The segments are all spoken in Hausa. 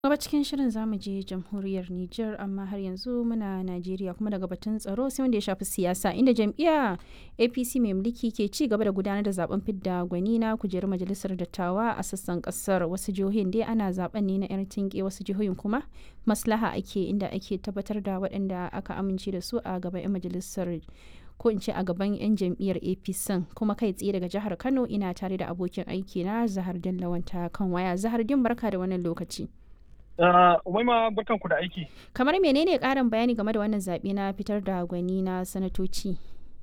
gaba cikin shirin zamu je jamhuriyar Nijar amma har yanzu muna Najeriya kuma daga batun tsaro sai wanda ya shafi siyasa inda jam'iyya APC mai mulki ke ci gaba da gudanar da zaben fidda gwani na kujerar majalisar dattawa a sassan kasar wasu jihohin dai ana zaben ne na yar tinke wasu jihohin kuma maslaha ake inda ake tabbatar da waɗanda aka amince da su a gaban 'yan majalisar ko in ce a gaban 'yan jam'iyyar apc kuma kai tsaye daga jihar kano ina tare da abokin aiki na zahar lawanta kan waya zahar din barka da wannan lokaci Umaima barkan ku da aiki. Kamar menene ƙarin bayani game da wannan zaɓe na fitar da gwani na sanatoci?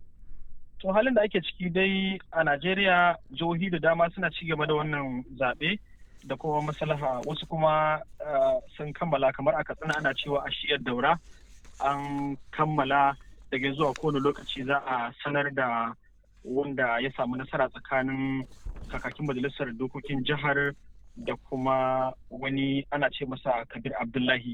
To halin da ake ciki dai a Najeriya jihohi da dama suna ci gaba da wannan zaɓe da kuma maslaha wasu kuma sun kammala kamar a katsina ana cewa a shiyar daura an kammala daga zuwa kowane lokaci za a sanar da wanda ya samu nasara tsakanin kakakin majalisar dokokin jihar da kuma wani ana ce masa kabir abdullahi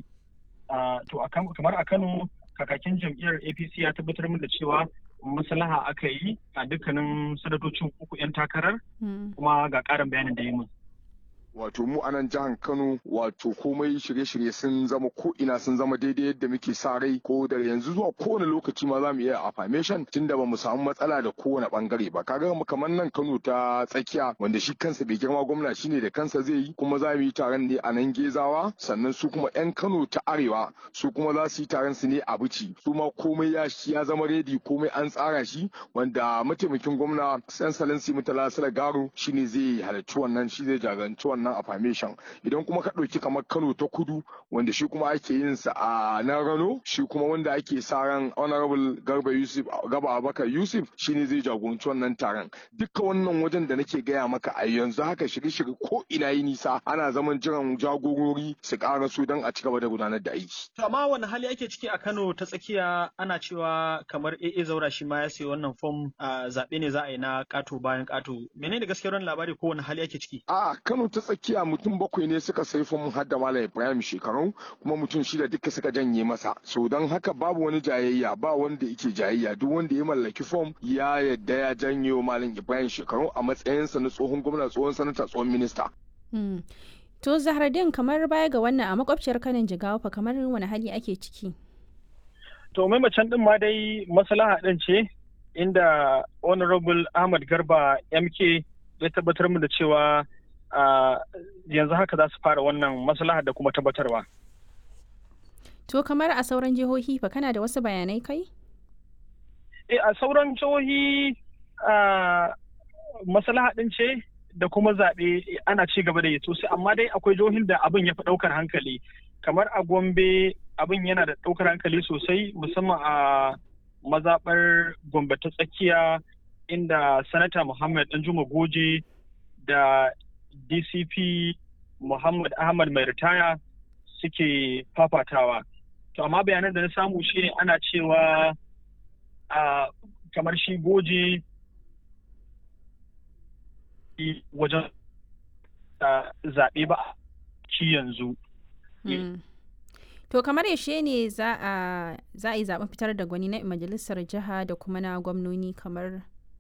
to kamar a kano kakakin jam'iyyar apc ya tabbatar min da cewa maslaha aka yi a dukkanin sanatocin uku 'yan takarar kuma ga ƙarin bayanin da yi min wato mu a nan jihar Kano wato komai shirye-shirye sun zama ko ina sun zama daidai yadda muke sa rai ko da yanzu zuwa kowane lokaci ma za mu iya affirmation tunda ba mu samu matsala da kowane bangare ba kaga kamar nan Kano ta tsakiya wanda shi kansa bai girma gwamna shine da kansa zai yi kuma za mu yi taron ne a nan Gezawa sannan su kuma yan Kano ta arewa su kuma za su yi taron su ne a Bici su ma komai ya ya zama redi komai an tsara shi wanda mataimakin gwamna San Salansi Mutala Garo shine zai halarci wannan shi zai jagoranci wannan wannan affirmation idan kuma ka ɗauki kamar kano ta kudu wanda shi kuma ake yin sa a nan rano shi kuma wanda ake sa ran honorable garba yusuf gaba abakar yusuf shine zai jagoranci wannan taron duka wannan wajen da nake gaya maka a yanzu haka shirye-shirye ko ina yi nisa ana zaman jiran jagorori su ƙara su don a ci gaba da gudanar da aiki. amma wani hali ake ciki a kano ta tsakiya ana cewa kamar AA zaura shi ma ya sayi wannan fom a zaɓe ne za a yi na ƙato bayan ƙato menene gaskiyar labari ko wani hali ake ciki. a kano ta tsakiya mutum bakwai ne suka sai fom har da malam ibrahim shekaru kuma mutum shida duka suka janye masa so don haka babu wani jayayya ba wanda yake jayayya duk wanda ya mallaki fom ya yadda ya janyo malam ibrahim shekaru a matsayinsa na tsohon gwamna tsohon sanata tsohon minista. to zahardin kamar baya ga wannan a makwabciyar kanin jigawa fa kamar wani hali ake ciki. to mai macen din ma dai maslaha din ce inda honorable ahmad garba mk ya tabbatar mu da cewa Uh, yanzu haka za su fara wannan maslaha da kuma tabbatarwa. To kamar a sauran jihohi fa kana da wasu bayanai kai? E a sauran jihohi uh, maslaha ɗin ce da kuma zaɓe ana ci gaba da yi sosai amma dai akwai jihohin da abin ya fi ɗaukar hankali kamar a Gombe abin yana da ɗaukar hankali sosai musamman a mazaɓar Gombe ta tsakiya inda sanata Muhammad Danjuma Goje da DCP Muhammad Ahmad mai ritaya suke fafatawa. To amma bayanan da na samu shi ana cewa a kamar shi goje wajen zaɓe ba ci yanzu. To kamar yaushe ne za a yi zaɓen fitar da gwani na majalisar jiha da kuma na gwamnoni kamar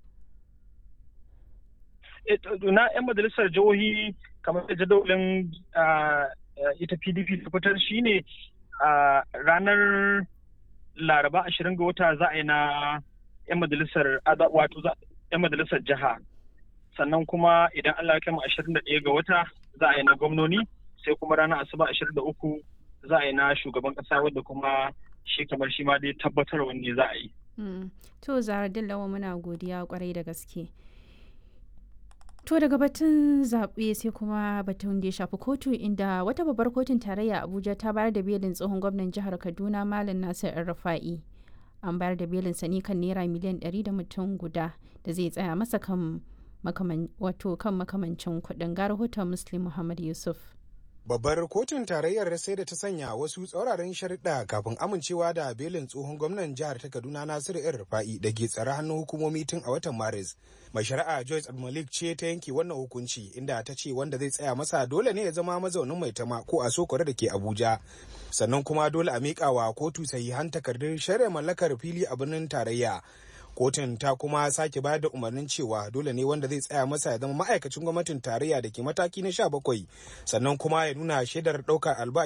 na 'yan majalisar jihohi kamar da jadawalin ita pdp ta fitar shi ne ranar laraba ashirin ga wata za a yi na 'yan majalisar wato 'yan majalisar jiha sannan kuma idan allah kama ashirin da ɗaya ga wata za a yi na gwamnoni sai kuma ranar asuba ashirin da uku za a yi na shugaban ƙasa wadda kuma shi kamar shi ma dai tabbatar wanne za a yi. to zahar dillawa muna godiya kwarai da gaske. To daga batun zaɓe sai kuma batun da ya shafi kotu inda wata babbar kotun tarayya Abuja ta bayar da belin tsohon gwamnan jihar Kaduna Malam Nasir Rafa'i. An bayar da belin sani kan naira miliyan 100 da mutum guda da zai tsaya masa kan wato kan makamancin kuɗin ga rahoton Muslim Muhammad Yusuf. Babbar kotun tarayyar sai da ta sanya wasu tsauraran sharuɗa kafin amincewa da belin tsohon gwamnan jihar ta Kaduna Nasiru ‘yan Rufa'i da ke tsare hannun hukumomi tun a watan Maris. Mai shari'a Joyce Malik ce ta yanke wannan hukunci inda ta ce wanda zai tsaya masa dole ne ya zama mazaunin mai tama ko a sokore da ke Abuja. Sannan kuma dole a miƙa wa kotu sahihan takardun shari'a mallakar fili a birnin tarayya. kotun ta kuma sake bayar da umarnin cewa dole ne wanda zai tsaya masa ya zama ma'aikacin gwamnatin tarayya da ke mataki na 17 sannan kuma ya nuna shaidar ɗaukar albashi